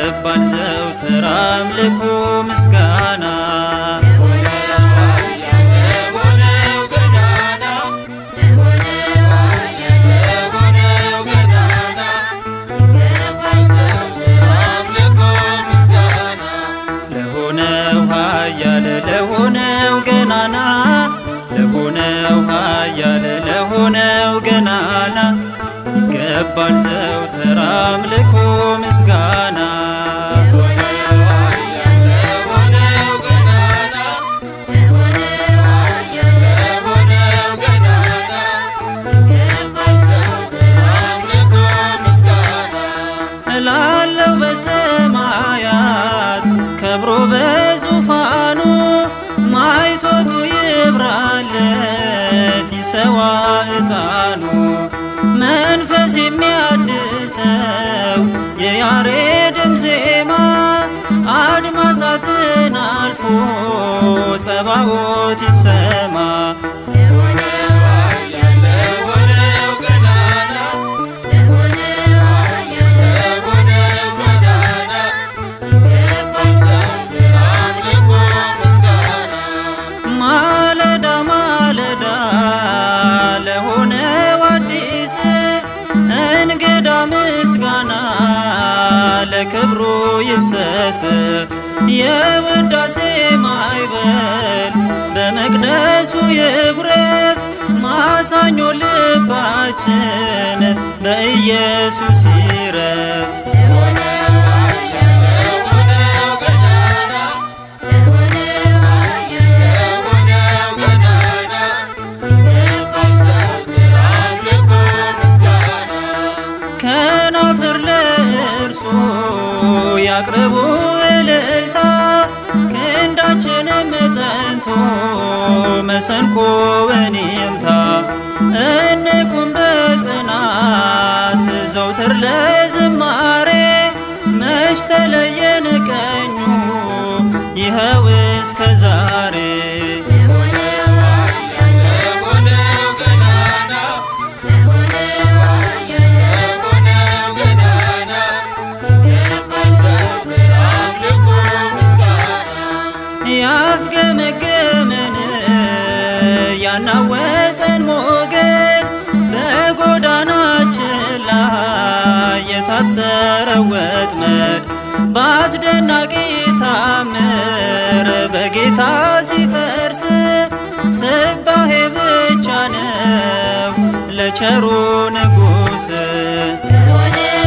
ይገባል ዘውትር አምልኮ ምስጋና ለሆነው ኃያል ለሆነው ገናና ለሆነው ኃያል ለሆነው ገናና ይገባል ዘውትር አምልኮ ምስጋና እላለው በሰማያት ከብሮ በዙፋኑ ማይቶቱ ይብራለት ይሰዋ ዕጣኑ መንፈስ የሚያድሰው የያሬድም ዜማ አድማሳትን አልፎ ጸባኦት ይሰማ ማለዳ ማለዳ ለሆነው አዲስ እንግዳ ምስጋና ለክብሩ ይፍሰስ የውዳሴ ማዕበል በመቅደሱ ይጉረፍ ማሳኞ ልባችን በኢየሱስ ይረፍ ከናፍር ለእርሱ ያቅርቡ እልልታ ክንዳችንም ጸንቶ መሰንቆውን ይምታ እንቁም በጽናት ዘውትር ለዝማሬ መች ተለየን ቀኙ ይኸው እስከ ዛሬ ያፍገመገመን ያናወፀን ሞገድ በጎዳናችን ላይ የታሰረ ወጥመድ በአስደናቂ ታምር በጌታ ሲፈርስ ስባሄ ብቻ ነው ለቸሩ ንጉሥ